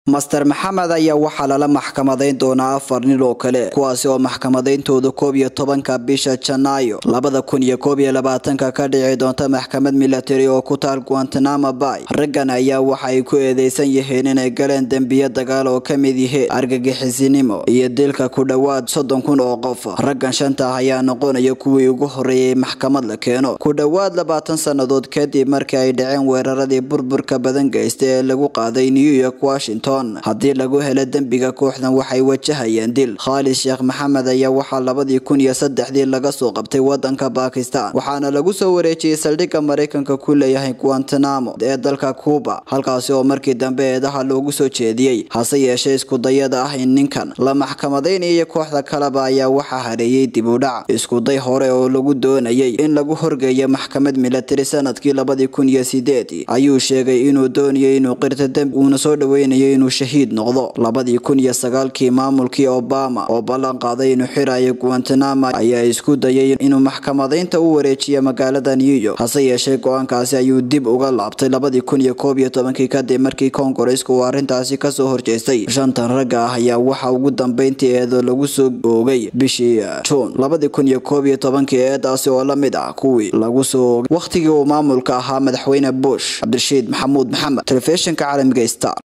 master maxamed ayaa waxaa lala maxkamadayn doonaa afar nin oo kale kuwaasi oo maxkamadayntooda koob iyo tobanka bisha janaayo labada kun iyo koob iyo labaatanka ka dhici doonta maxkamad milatari oo ku taal guantanamo bay raggan ayaa waxa ay ku eedeysan yihiin inay galeen dembiyo dagaal oo ka mid yihiin argagixisinimo iyo dilka ku dhowaad soddon kun oo qof raggan shanta ah ayaa noqonaya kuwii ugu horeeyay maxkamad la keeno ku dhowaad labaatan sannadood kadib markii ay dhaceen weeraradii burburka badan geysta ee lagu qaaday new york washington haddii lagu helo dembiga kooxdan waxay wajahayeen dil khaalid sheekh maxamed ayaa waxaa labadii kun iyo saddexdii laga soo qabtay wadanka bakistan waxaana lagu soo wareejiyey saldhigga maraykanka ku leeyahay guantanamo ee dalka cuba halkaasi oo markii dambe eedaha loogu soo jeediyey hase yeeshee iskudayada ah in ninkan la maxkamadaynayo kooxda kaleba ayaa waxaa hareeyey dib u dhac iskuday hore oo lagu doonayay in lagu horgeeyo maxkamad milatari sanadkii labadii kun iyo sideedii ayuu sheegay inuu doonayay inuu qirto dembi uuna soo dhaweynayo inuu shahiid noqdo labadii kun iyo sagaalkii maamulkii obama oo ballan qaaday inuu xirayo guantanamo ayaa isku dayay inuu maxkamadaynta u wareejiyo magaalada new york hase yeeshee go-aankaasi ayuu dib uga laabtay labadii kun iyo koob iyo tobankii kadib markii koongareesku uu arrintaasi kasoo horjeestay shantan ragga ah ayaa waxa ugu dambeyntii eedo lagu soo oogay bishii juun labadii kun iyo koob iyo tobankii eedaasi oo la mid ah kuwii lagu soo oogay wakhtigii uu maamulka ahaa madaxweyne bush cabdirashiid maxamuud maxamed telefishinka caalamiga star